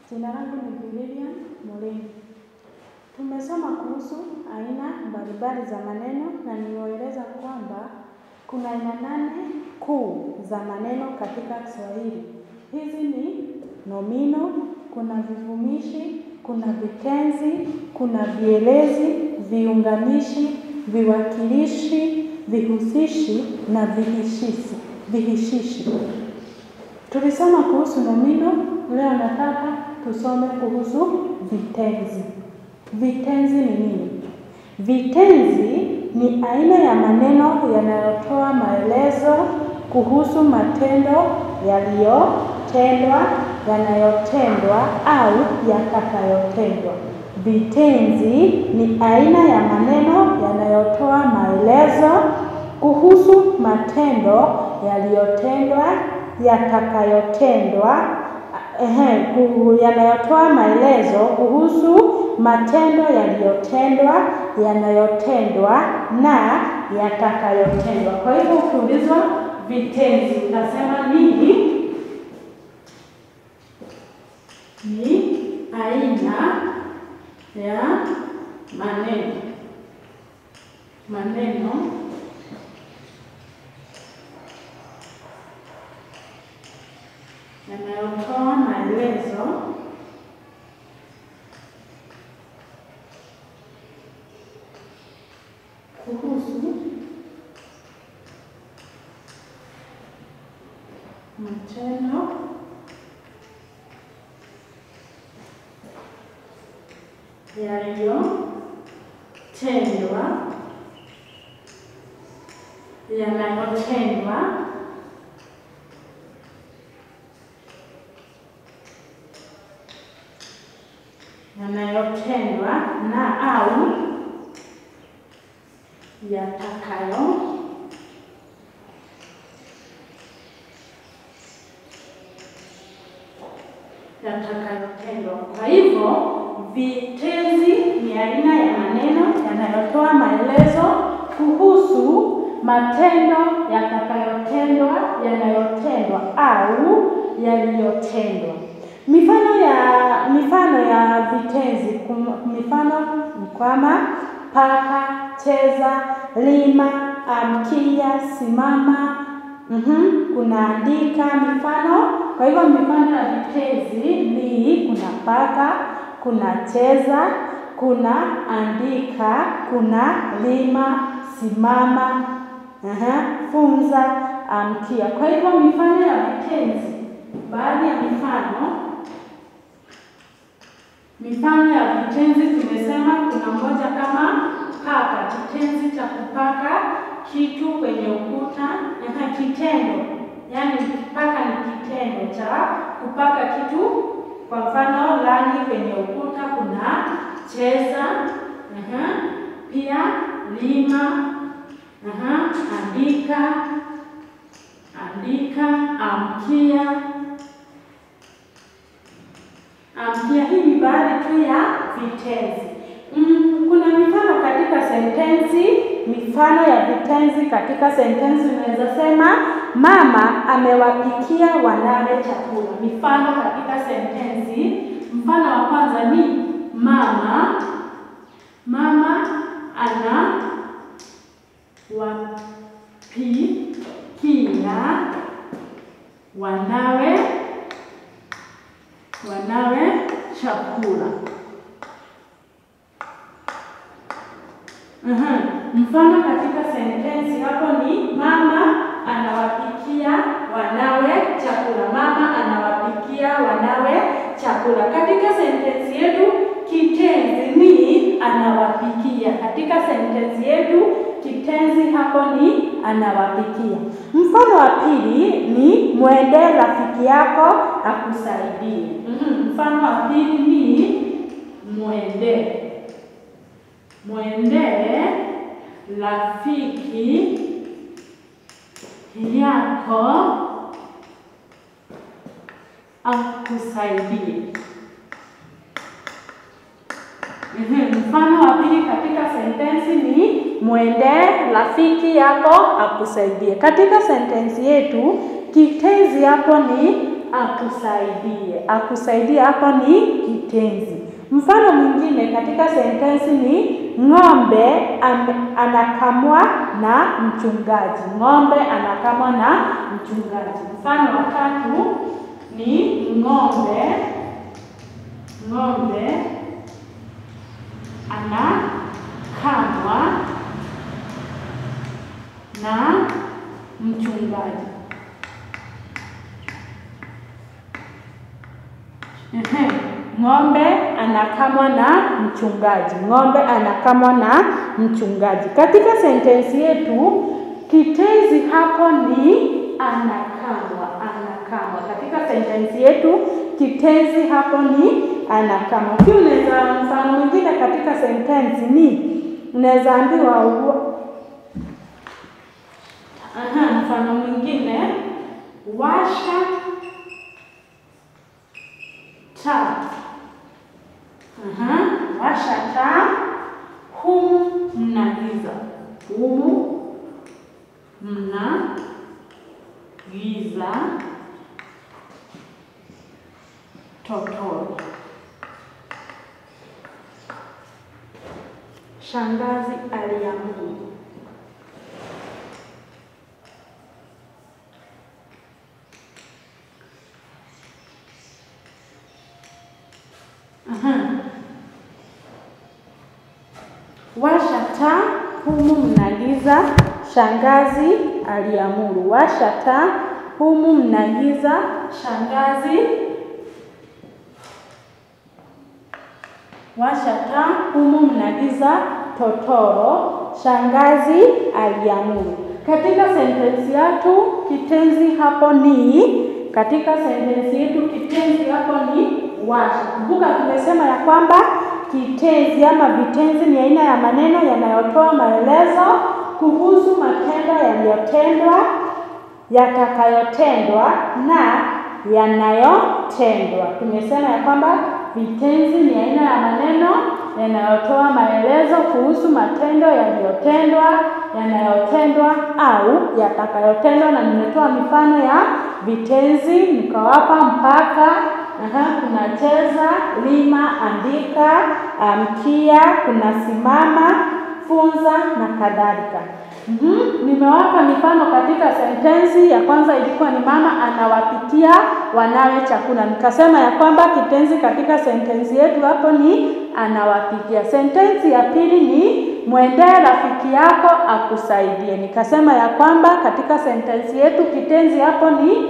Jina langu ni Lilian Mulini. Tumesoma kuhusu aina mbalimbali za maneno na nimeeleza kwamba kuna aina nane kuu za maneno katika Kiswahili. Hizi ni nomino, kuna vivumishi, kuna vitenzi, kuna vielezi, viunganishi, viwakilishi, vihusishi na vihishishi. Vihishishi. Tulisoma kuhusu nomino, leo nataka tusome kuhusu vitenzi. Vitenzi ni nini? Vitenzi ni aina ya maneno yanayotoa maelezo kuhusu matendo yaliyotendwa, yanayotendwa au yatakayotendwa. Vitenzi ni aina ya maneno yanayotoa maelezo kuhusu matendo yaliyotendwa, yatakayotendwa, ehe, yanayotoa maelezo kuhusu matendo yaliyotendwa, yanayotendwa na yatakayotendwa. Kwa hivyo ukiulizwa vitenzi utasema nini? Ni aina ya maneno maneno yanayotoa maelezo kuhusu matendo yaliyotendwa, yanayotendwa yanayotendwa na au yatakayo yatakayotendwa. Kwa hivyo vitenzi ni aina ya maneno yanayotoa maelezo kuhusu matendo yatakayotendwa, yanayotendwa au yaliyotendwa. Mifano ya mifano ya vitenzi kum- mifano ni kama paka, cheza, lima, amkia, simama. Mhm, kuna andika mifano. Kwa hivyo mifano ya vitenzi ni kuna paka, kuna cheza, kuna andika, kuna lima, simama, aha, funza, amkia. Kwa hivyo mifano ya vitenzi, baadhi ya mifano Mifano ya vitenzi tumesema kuna moja kama paka, kitenzi cha kupaka kitu kwenye ukuta. Aha, kitendo, yaani paka ni kitendo cha kupaka kitu, kwa mfano rangi kwenye ukuta. Kuna cheza, aha, pia lima, aha, andika, andika, amkia Amkia, hii ni baadhi tu ya vitenzi. Mm, kuna mifano katika sentensi. Mifano ya vitenzi katika sentensi unaweza sema mama amewapikia wanawe chakula. Mifano katika sentensi, mfano wa kwanza ni mama, mama anawapikia wanawe wanawe chakula. Uhum. Mfano katika sentensi hapo ni mama anawapikia wanawe chakula. Mama anawapikia wanawe chakula. Katika sentensi yetu kitenzi ni anawapikia. Katika sentensi yetu kitenzi hapo ni anawapikia. Mfano wa pili ni mwendee rafiki yako akusaidie. Mhm. Mfano wa pili ni mwendee mwendee rafiki yako akusaidie. Mhm. Mfano wa pili katika sentensi ni mwendee rafiki yako akusaidie. Katika sentensi yetu kitenzi hapo ni akusaidie. Akusaidie hapo ni kitenzi. Mfano mwingine katika sentensi ni ng'ombe am- anakamwa na mchungaji. Ng'ombe anakamwa na mchungaji. Mfano wa tatu ni ng'ombe ng'ombe anakamwa na mchungaji. Ehe, ng'ombe anakamwa na mchungaji. Ng'ombe anakamwa na mchungaji. Katika sentensi yetu kitenzi hapo ni anakamwa. Anakamwa katika sentensi yetu kitenzi hapo ni anakamwa. Pia unaweza mfano mwingine katika sentensi ni unaweza ambiwa u- Aha, mfano mwingine washa taa. Aha, washa taa. Humu mna giza. Humu mna giza totoro. Shangazi aliamuru. Aha. Washa taa, humu mna giza, shangazi aliamuru. Washa taa, humu mna giza, shangazi Washa taa, humu mna giza totoro, shangazi aliamuru. Katika sentensi yetu kitenzi hapo ni katika sentensi yetu kitenzi hapo ni washa. Kumbuka tumesema ya kwamba kitenzi ama vitenzi ni aina ya maneno yanayotoa maelezo kuhusu matendo yaliyotendwa, yatakayotendwa na yanayotendwa. Tumesema ya kwamba vitenzi ni aina ya maneno yanayotoa maelezo kuhusu matendo yaliyotendwa, yanayotendwa au yatakayotendwa, na nimetoa mifano ya vitenzi nikawapa mpaka, aha, kuna cheza, lima, andika, amkia, kuna simama, funza na kadhalika. Mhm, nimewapa mifano katika sentensi ya kwanza ilikuwa ni mama anawapikia wanawe chakula. Nikasema ya kwamba kitenzi katika sentensi yetu hapo ni anawapikia. Sentensi ya pili ni mwendee rafiki yako akusaidie. Nikasema ya kwamba katika sentensi yetu kitenzi hapo ni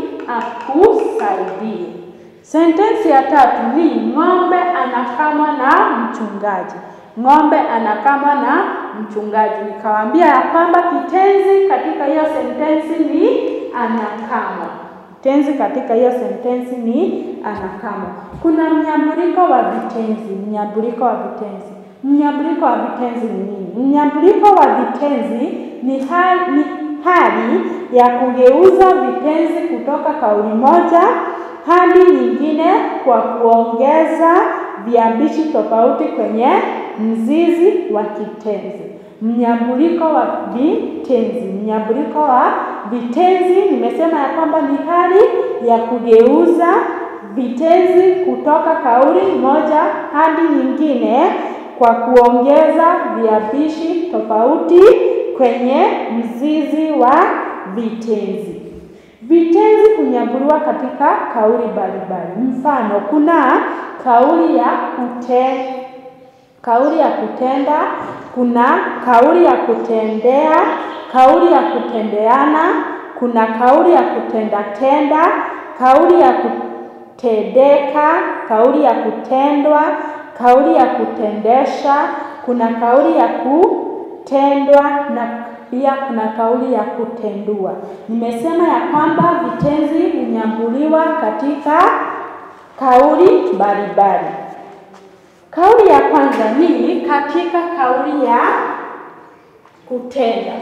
akusaidie. Sentensi ya tatu ni ng'ombe anakamwa na mchungaji. Ng'ombe anakamwa na mchungaji. Nikawaambia ya kwamba kitenzi katika hiyo sentensi ni anakamwa. Kitenzi katika hiyo sentensi ni anakamwa. Kuna mnyambuliko wa vitenzi. Mnyambuliko wa vitenzi. Mnyambuliko wa vitenzi ni nini? Mnyambuliko wa vitenzi ni hali, ni hali ya kugeuza vitenzi kutoka kauli moja hadi nyingine kwa kuongeza viambishi tofauti kwenye mzizi wa kitenzi. Mnyambuliko wa vitenzi. Mnyambuliko wa vitenzi nimesema ya kwamba ni hali ya kugeuza vitenzi kutoka kauli moja hadi nyingine kwa kuongeza viambishi tofauti kwenye mzizi wa vitenzi. Vitenzi hunyambuliwa katika kauli mbalimbali. Mfano, kuna kauli ya kute, kauli ya kutenda, kuna kauli ya kutendea, kauli ya kutendeana, kuna kauli ya kutendatenda, kauli ya kutendeka, kauli ya kutendwa, kauli ya kutendesha, kuna kauli ya kutendwa na pia kuna kauli ya kutendua. Nimesema ya kwamba vitenzi hunyambuliwa katika kauli mbalimbali. Kauli ya kwanza ni katika kauli ya kutenda.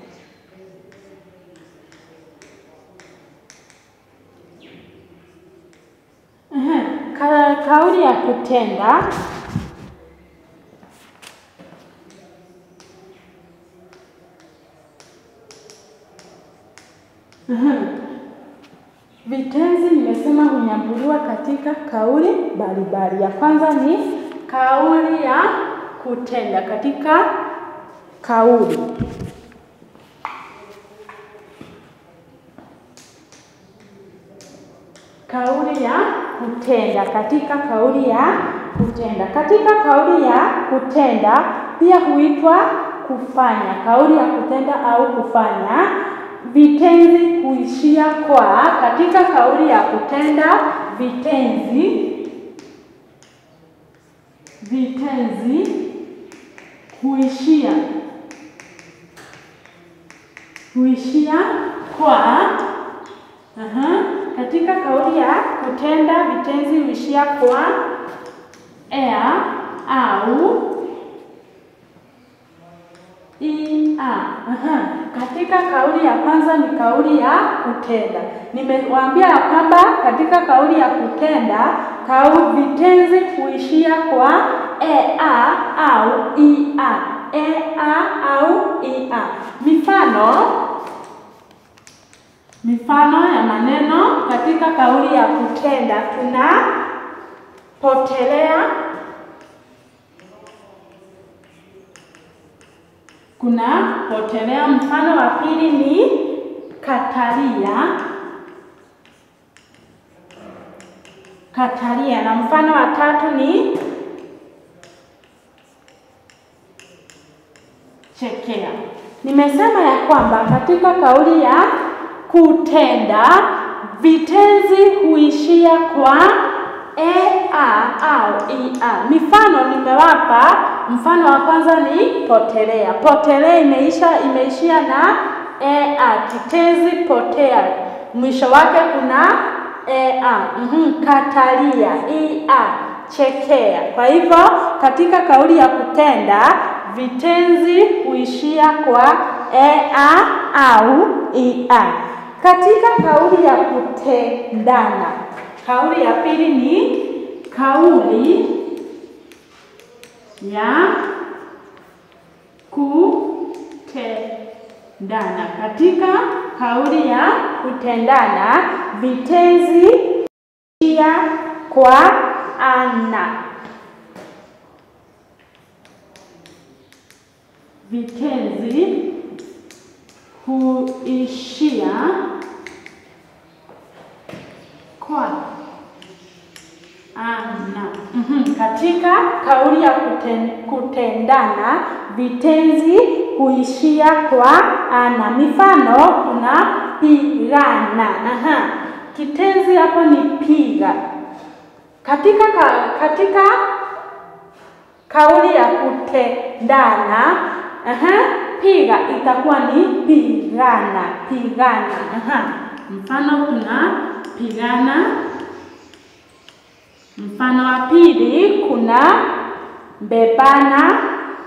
Ehe, Ka, kauli ya kutenda Vitenzi nimesema hunyambuliwa katika kauli mbalimbali. Ya kwanza ni kauli ya kutenda katika kauli. Kauli ya kutenda katika kauli ya kutenda. Katika kauli ya kutenda pia huitwa kufanya. Kauli ya kutenda au kufanya vitenzi huishia kwa. Katika kauli ya kutenda vitenzi vitenzi huishia huishia kwa. Aha. Katika kauli ya kutenda vitenzi huishia kwa ea au ia. Aha. Katika kauli ya kwanza ni kauli ya kutenda. Nimewaambia ya kwamba katika kauli ya kutenda kau vitenzi huishia kwa ea au ia. Ea au ia. Mifano mifano ya maneno katika kauli ya kutenda tuna potelea, kuna potelea. Mfano wa pili ni katalia, katalia, na mfano wa tatu ni chekea. Nimesema ya kwamba katika kauli ya kutenda vitenzi huishia kwa ea au ia. Mifano nimewapa. Mfano wa kwanza ni potelea. Potelea imeisha imeishia na ea, kitenzi potea, mwisho wake kuna ea. Mhm, katalia, ia, chekea. Kwa hivyo katika kauli ya kutenda vitenzi huishia kwa ea au ia. Katika kauli ya kutendana, kauli ya pili ni kauli ya kutendana. Katika kauli ya kutendana vitenzi huishia kwa ana. Vitenzi huishia kwa ana. Mhm. Katika kauli ya kuten, kutendana vitenzi huishia kwa ana. Mifano kuna pigana. Aha. Kitenzi hapo ni piga. Katika ka, katika kauli ya kutendana aha, piga itakuwa ni pigana, pigana. Aha. Mfano kuna pigana. Mfano wa pili kuna bebana,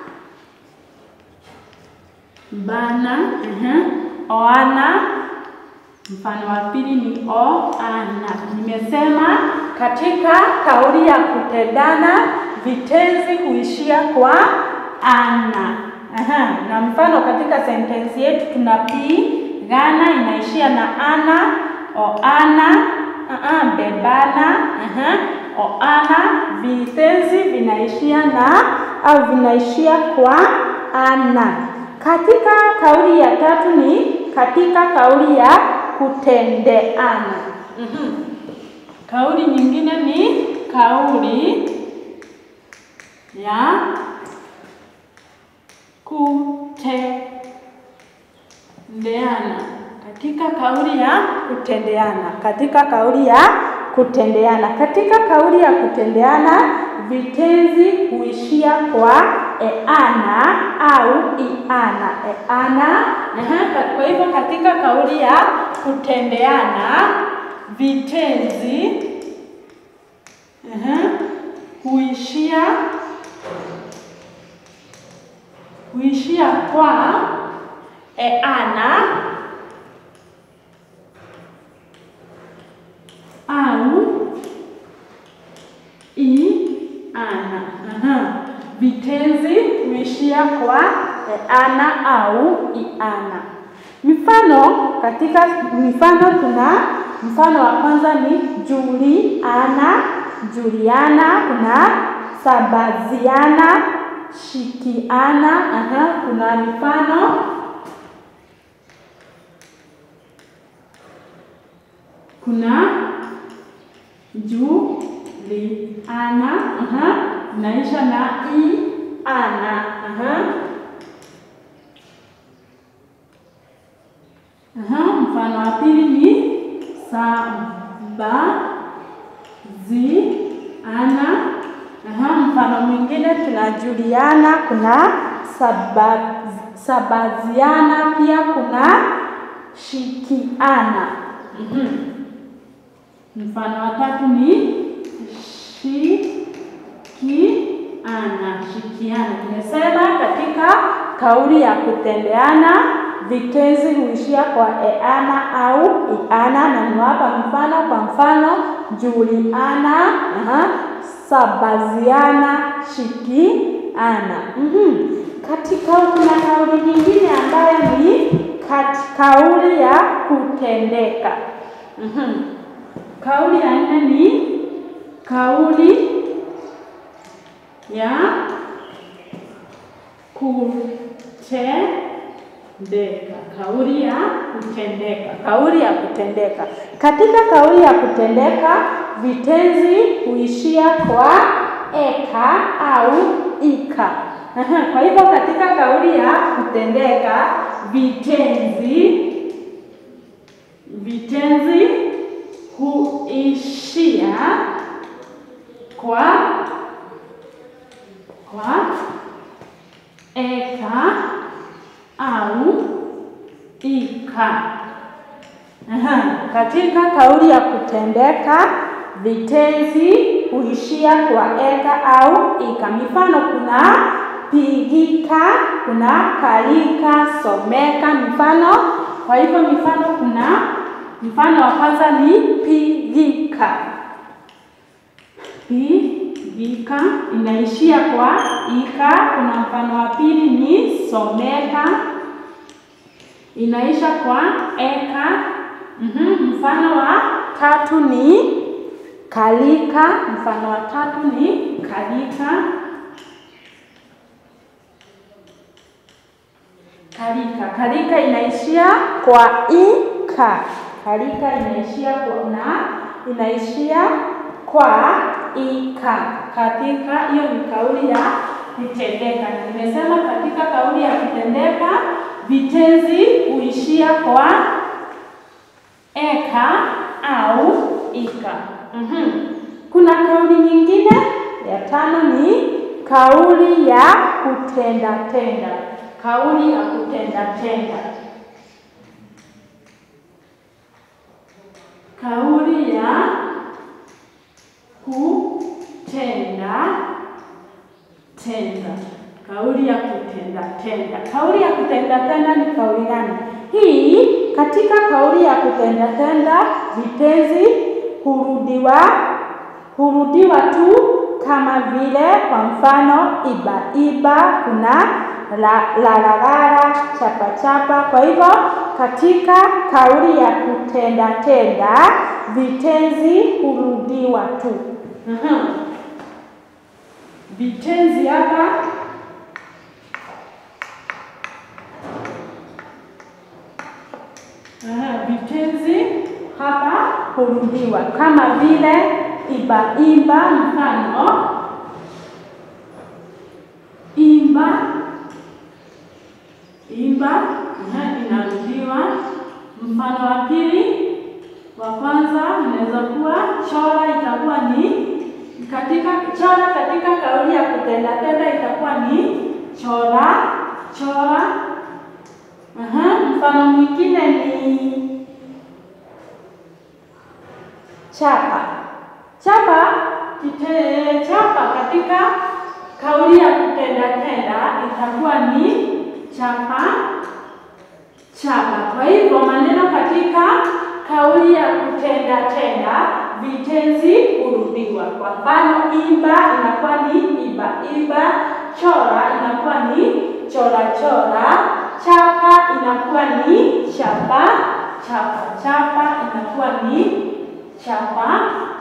bana, aha, oana. Mfano wa pili ni oana. Nimesema katika kauli ya kutendana vitenzi huishia kwa ana. Aha. Na mfano katika sentensi yetu tuna pigana inaishia na ana, oana, aha, bebana, aha, oana. Vitenzi vinaishia na au vinaishia kwa ana. Katika kauli ya tatu ni katika kauli ya kutendeana. Mhm. Kauli nyingine ni kauli ya kutendeana. Katika kauli ya kutendeana, katika kauli ya kutendeana, katika kauli ya kutendeana vitenzi huishia kwa eana au iana. Eana. Aha. Kwa hivyo katika kauli ya kutendeana vitenzi aha, huishia huishia kwa eana au iana. Aha. Vitenzi huishia kwa eana au iana. Mifano katika mifano tuna Mfano wa kwanza ni Juliana, Juliana. Kuna Sabaziana, Shikiana. Aha, kuna mifano kuna Juliana, aha, naisha na i ana, aha. Aha, mfano wa pili ni Sabaziana. Aha, mfano mwingine tuna Juliana, kuna saba, Sabaziana, pia kuna Shikiana. Mhm. Mfano wa tatu ni shikiana, shikiana. Nimesema katika kauli ya kutendeana vitenzi huishia kwa eana au iana, na niwapa mfano. Kwa mfano, Juliana, aha, Sabaziana, shikiana. Mhm. Katika kuna kauli nyingine ambayo ni kat- kauli ya kutendeka. Mhm. Kauli ya nne ni kauli ya kutendeka. Kauli ya kutendeka. Kauli ya kutendeka. Katika kauli ya kutendeka vitenzi huishia kwa eka au ika. Aha, Kwa hivyo katika kauli ya kutendeka vitenzi vitenzi huishia kwa kwa eka au ika. Aha, katika kauli ya kutendeka vitenzi huishia kwa eka au ika. Mifano kuna pigika, kuna kalika, someka. Mifano, kwa hivyo mifano kuna mfano wa kwanza ni pigika. Pigika inaishia kwa ika. Kuna mfano wa pili ni someka, inaisha kwa eka. Mhm, Mfano wa tatu ni kalika. Mfano wa tatu ni kalika. Kalika, kalika inaishia kwa ika. Kalika inaishia kwa na inaishia kwa ika. Katika hiyo ni kauli ya kutendeka. Nimesema katika kauli ya kutendeka vitenzi huishia kwa eka au ika. Mhm. Kuna kauli nyingine ya tano ni kauli ya kutenda tenda. Kauli ya kutenda tenda. Kauli ya kutenda tenda. Kauli ya kutenda tenda. Kauli ya kutenda tenda ni kauli gani? Hii katika kauli ya kutenda tenda vitenzi hurudiwa hurudiwa tu kama vile kwa mfano iba iba, kuna la la la la, chapa chapa. Kwa hivyo katika kauli ya kutenda tenda vitenzi hurudiwa tu. Aha. Vitenzi hapa Aha, vitenzi hapa hurudiwa kama vile iba imba, mfano imba imba, aha, inarudiwa. Mfano wa pili, wa kwanza inaweza kuwa chora, itakuwa ni katika chora, katika kauli ya kutenda tenda itakuwa ni chora chora. Aha, mfano mwingine ni chapa chapa. Kite, chapa katika kauli ya kutenda tenda itakuwa ni chapa chapa. Kwa hivyo maneno katika kauli ya kutenda tenda vitenzi hurudiwa. Kwa mfano, imba inakuwa ni iba iba, chora inakuwa ni chora chora, chapa inakuwa ni chapa chapa. Chapa inakuwa ni chapa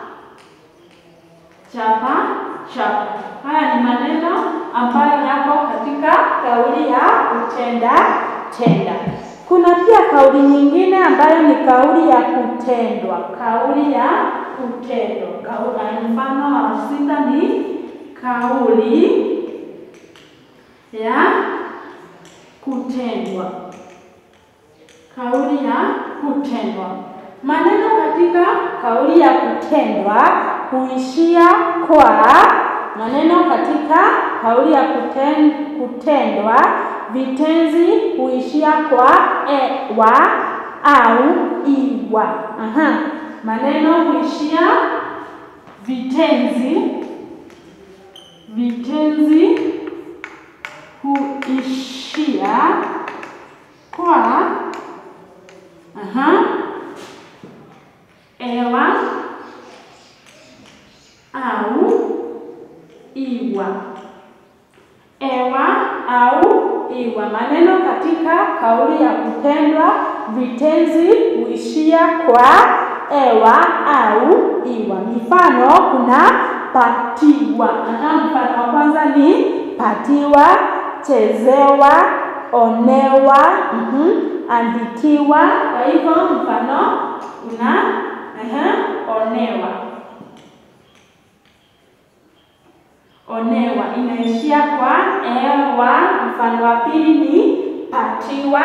chapa chapa. Haya ni maneno ambayo yako katika kauli ya kutenda tenda. Kuna pia kauli nyingine ambayo ni kauli ya kutendwa. Kauli ya kutendwa. Kauli mfano wa sita ni kauli ya kutendwa. Kauli ya kutendwa. Maneno katika kauli ya kutendwa huishia kwa maneno katika kauli ya kuten, kutendwa vitenzi huishia kwa ewa au iwa. Aha. Maneno huishia vitenzi vitenzi huishia kwa aha, ewa au iwa. Ewa au iwa. Maneno katika kauli ya kutendwa vitenzi huishia kwa ewa au iwa. Mifano, kuna patiwa. Aha, mfano wa kwanza ni patiwa, chezewa, onewa, mhm, andikiwa. Kwa hivyo mfano una aha, onewa onewa inaishia kwa ewa. Mfano wa pili ni patiwa,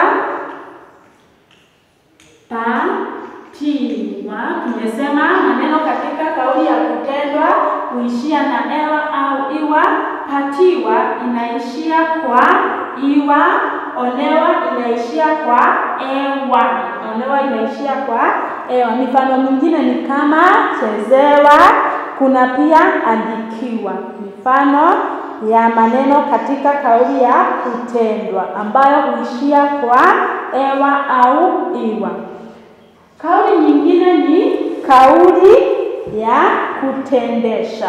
patiwa. Tumesema maneno katika kauli ya kutendwa huishia na ewa au iwa. Patiwa inaishia kwa iwa, onewa inaishia kwa ewa. Onewa inaishia kwa ewa. Mifano mingine ni kama chezewa, kuna pia andikiwa. Mifano ya maneno katika kauli ya kutendwa ambayo huishia kwa ewa au iwa. Kauli nyingine ni kauli ya kutendesha.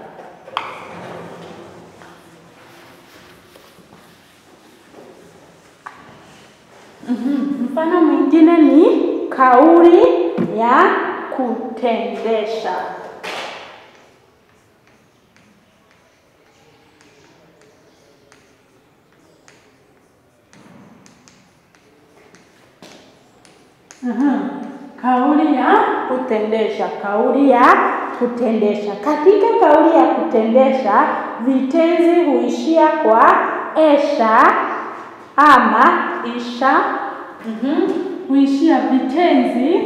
Mhm. Mfano mwingine ni kauli ya kutendesha. Mhm. Kauli ya kutendesha. Kauli ya kutendesha. Katika kauli ya kutendesha vitenzi huishia kwa esha ama isha. Mhm. Huishia vitenzi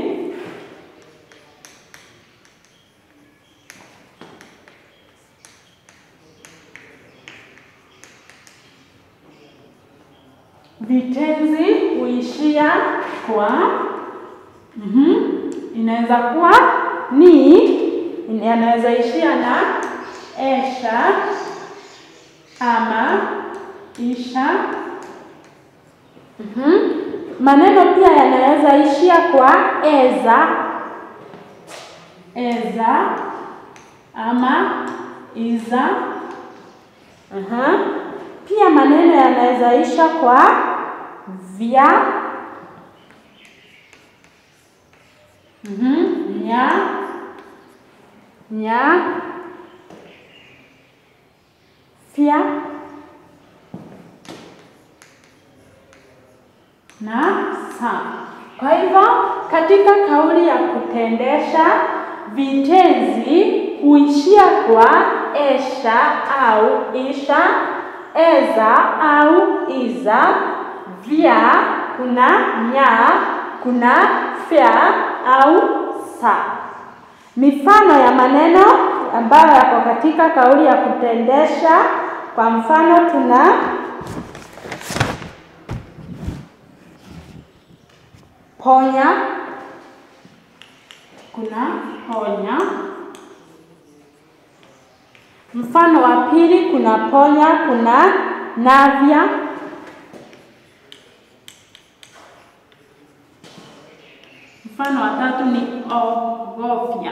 vitenzi huishia kwa mhm, inaweza kuwa ni, inaweza ishia na esha ama isha. Mhm. Maneno pia yanaweza ishia kwa eza, eza ama iza. Aha. Pia maneno yanaweza isha kwa vya, mhm, nya, nya, fya na sa. Kwa hivyo katika kauli ya kutendesha vitenzi huishia kwa esha au isha, eza au iza, vya, kuna nya, kuna fya au sa. Mifano ya maneno ambayo yako katika kauli ya kutendesha, kwa mfano tuna ponya, kuna ponya. Mfano wa pili kuna ponya, kuna navya. Mfano wa tatu ni ogofya.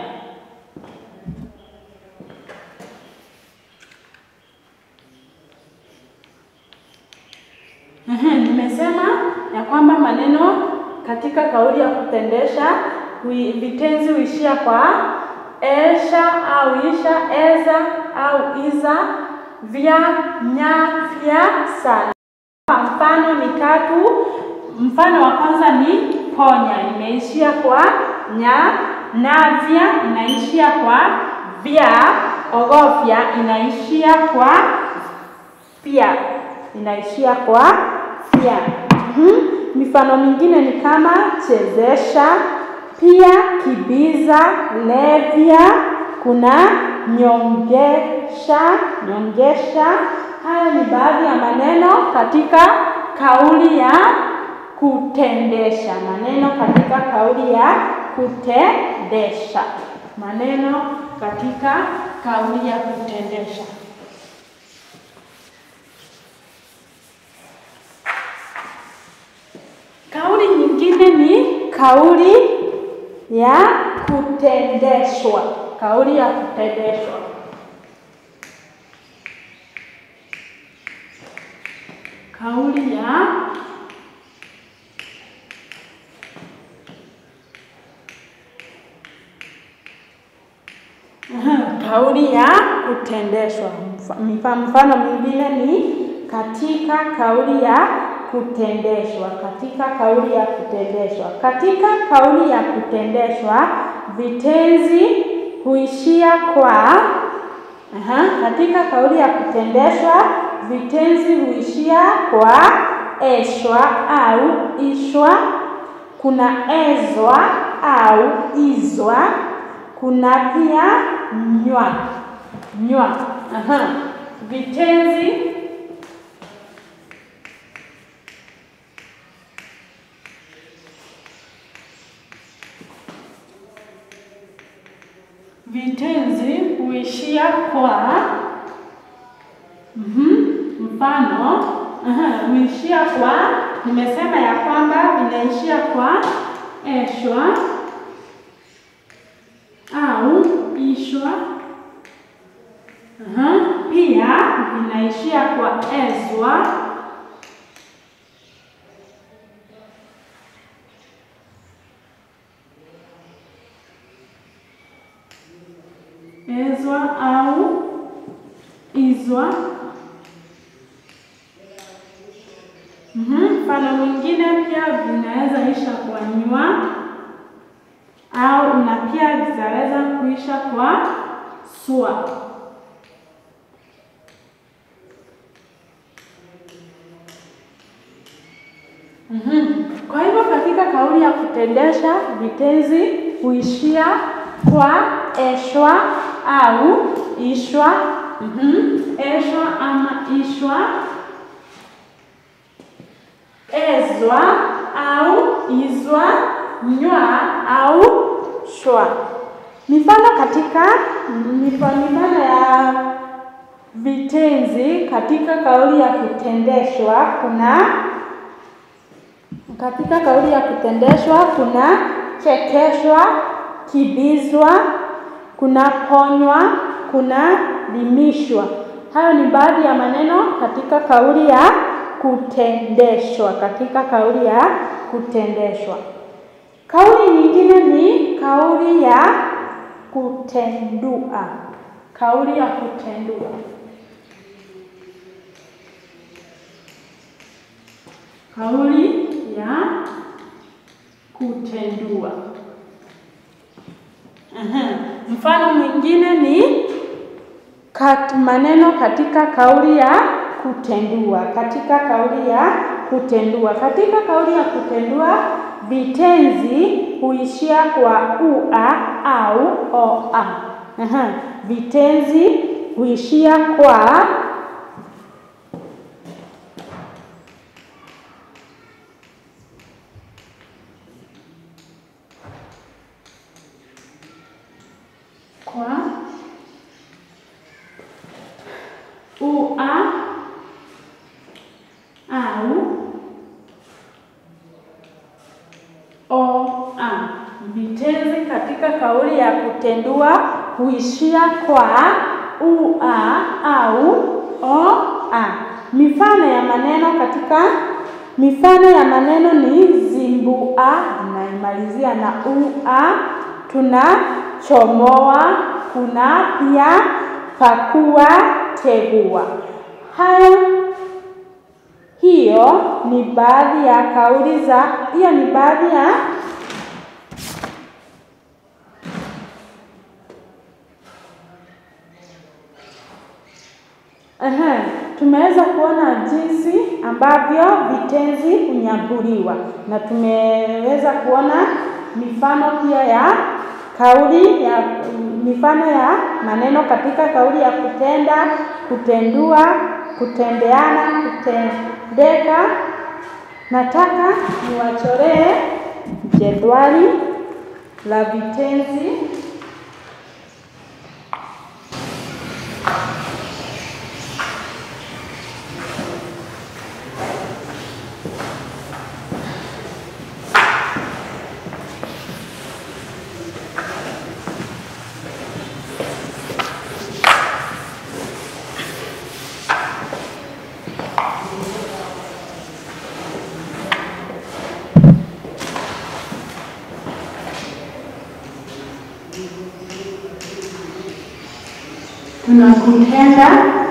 Ehe, nimesema ya kwamba maneno katika kauli ya kutendesha hui- vitenzi huishia kwa esha au isha, eza au iza, vya, nya, fya, sana. Kwa mfano mitatu. Mfano wa kwanza ni ponya, imeishia kwa nya. Navya inaishia kwa vya. Ogofya inaishia kwa fya, inaishia kwa fya. Mhm. Mifano mingine ni kama chezesha, pia, kibiza, levya, kuna nyongesha, nyongesha. Haya ni baadhi ya maneno katika kauli ya kutendesha. Maneno katika kauli ya kutendesha. Maneno katika kauli ya kutendesha. Kauli nyingine ni kauli ya kutendeshwa. Kauli ya kutendeshwa. Kauli ya Aha, kauli ya kutendeshwa. Mfa- mfa- Mfano mwingine ni katika kauli ya kutendeshwa. Katika kauli ya kutendeshwa. Katika kauli ya kutendeshwa vitenzi huishia kwa Aha, katika kauli ya kutendeshwa vitenzi huishia kwa eshwa au ishwa, kuna ezwa au izwa, kuna pia nywa nywa. Aha, vitenzi vitenzi huishia kwa mhm, mfano aha, huishia kwa, nimesema ya kwamba vinaishia kwa eshwa au ishwa. Aha, pia vinaishia kwa ezwa ezwa au izwa. Mhm, Mfano mwingine pia vinaweza isha kwa nywa au na pia zinaweza kuisha kwa swa. Mhm. Kwa hivyo katika kauli ya kutendesha vitenzi huishia kwa eshwa au ishwa. Mhm. Eshwa ama ishwa, ezwa au izwa, nywa au shwa. Mifano katika mifa- mifano ya vitenzi katika kauli ya kutendeshwa kuna katika kauli ya kutendeshwa kuna chekeshwa, kibizwa, kuna ponywa, kuna limishwa. Hayo ni baadhi ya maneno katika kauli ya kutendeshwa, katika kauli ya kutendeshwa. Kauli nyingine ni kauli ya kutendua. Kauli ya kutendua. Kauli ya kutendua. Aha. Mfano mwingine ni kat, maneno katika kauli ya kutendua. Katika kauli ya kutendua. Katika kauli ya kutendua vitenzi huishia kwa ua au oa. Aha. Vitenzi huishia kwa kwa ua au oa. Vitenzi katika kauli ya kutendua huishia kwa ua au oa. Mifano ya maneno katika mifano ya maneno ni zimbu bua, tunaimalizia na ua. Tunachomoa, kuna pia pakua, tegua. Hayo hiyo ni baadhi ya kauli za, hiyo ni baadhi ya Aha, tumeweza kuona jinsi ambavyo vitenzi hunyaguliwa na tumeweza kuona mifano pia ya kauli ya mifano ya maneno katika kauli ya kutenda, kutendua, kutendeana, kutendeka. Nataka niwachoree jedwali la vitenzi tuna kutenda,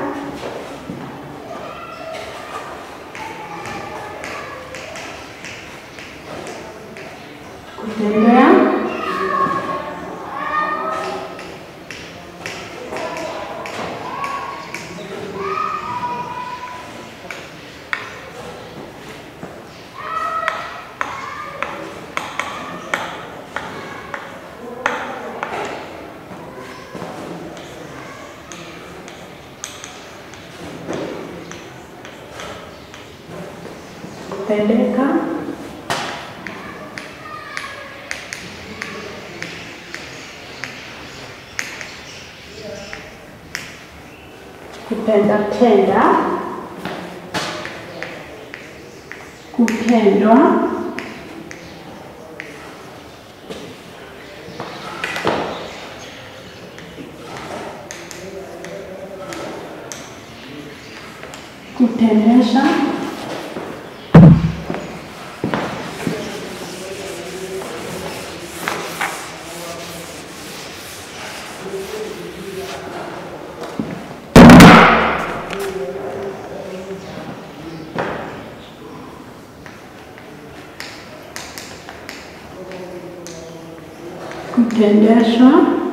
kutendea, kutendeka, kutenda tenda, kutendwa, kutendesha, kutendeshwa,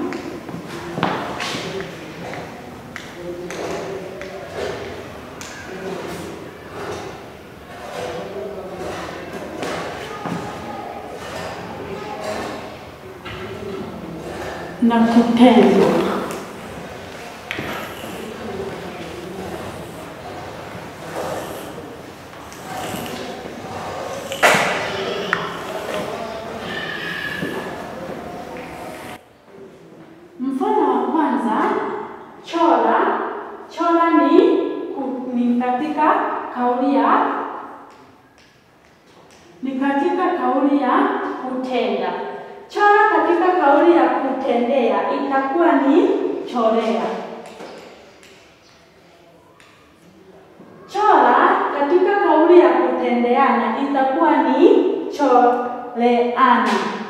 na kutendwa. Mfano wa kwanza, chora. Chora ni, ku- ni katika kauli ya ni katika kauli ya kutenda. Chora katika kauli ya kutendea itakuwa ni chorea. Chora katika kauli ya kutendeana itakuwa ni choreana.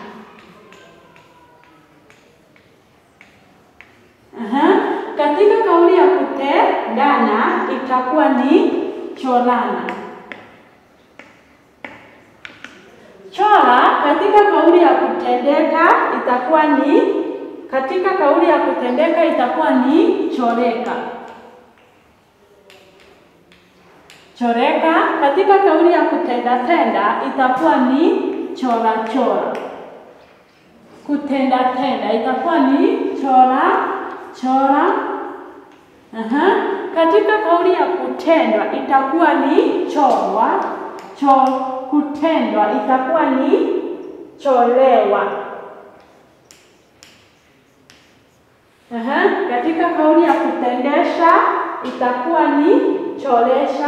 Aha. Katika kauli ya kutendana itakuwa ni chorana. Chora katika kauli ya kutendeka itakuwa ni katika kauli ya kutendeka itakuwa ni choreka. Choreka katika kauli ya kutenda tenda itakuwa ni chora chora. Kutenda tenda itakuwa ni chora chora. Aha. Katika kauli ya kutendwa itakuwa ni chorwa cho kutendwa itakuwa ni cholewa. Aha. Katika kauli ya kutendesha itakuwa ni choresha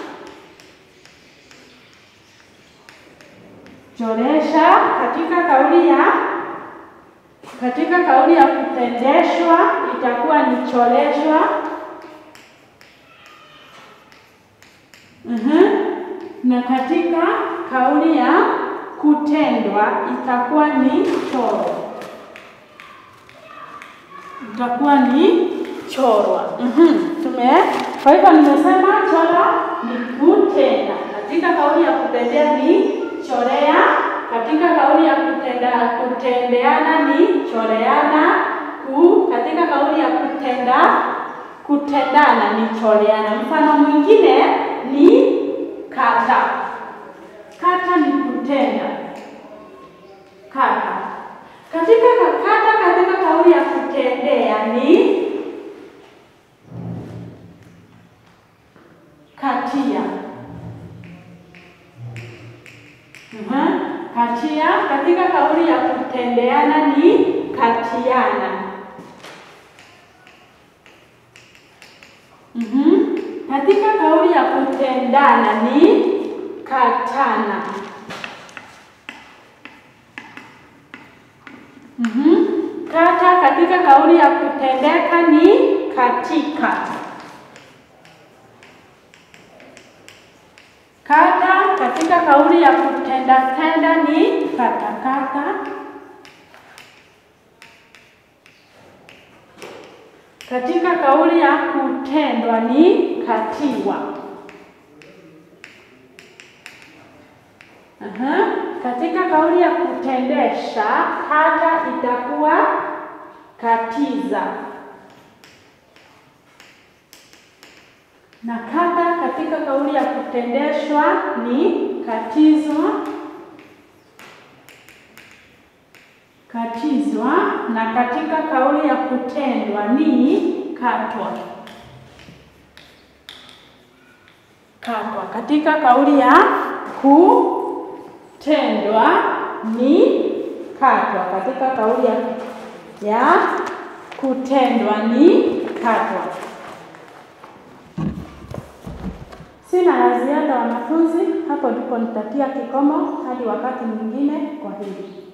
choresha. Katika kauli ya katika kauli ya kutendeshwa itakuwa ni choleshwa. Mhm. Na katika kauli ya kutendwa itakuwa ni choro, itakuwa ni chorwa. Mhm, tume kwa hivyo nimesema chora ni kutenda. Katika kauli ya kutendea ni chorea. Katika kauli ya kutenda kutendeana ni choreana. Ku, katika kauli ya kutenda kutendana ni choreana. Mfano mwingine ni kata. Kata ni kutenda. Kata. Katika kata, katika kauli ya kutendea ni katia. Mhm. Katia katika kauli ya kutendeana ni katiana. Mhm. Katika kauli ya kutendana ni katana. Mhm. Kata katika kauli ya kutendeka ni katika. Kata katika kauli ya kutenda tenda ni katakata. Katika kauli ya kutendwa ni katiwa. Aha. Katika kauli ya kutendesha kata itakuwa katiza. Na kata katika kauli ya kutendeshwa ni katizwa, katizwa. Na katika kauli ya kutendwa ni katwa, katwa. Katika kauli ya kutendwa ni katwa. Katika kauli ya, ya kutendwa ni katwa. Sina la ziada wanafunzi, hapo ndipo nitatia kikomo hadi wakati mwingine. Kwa hili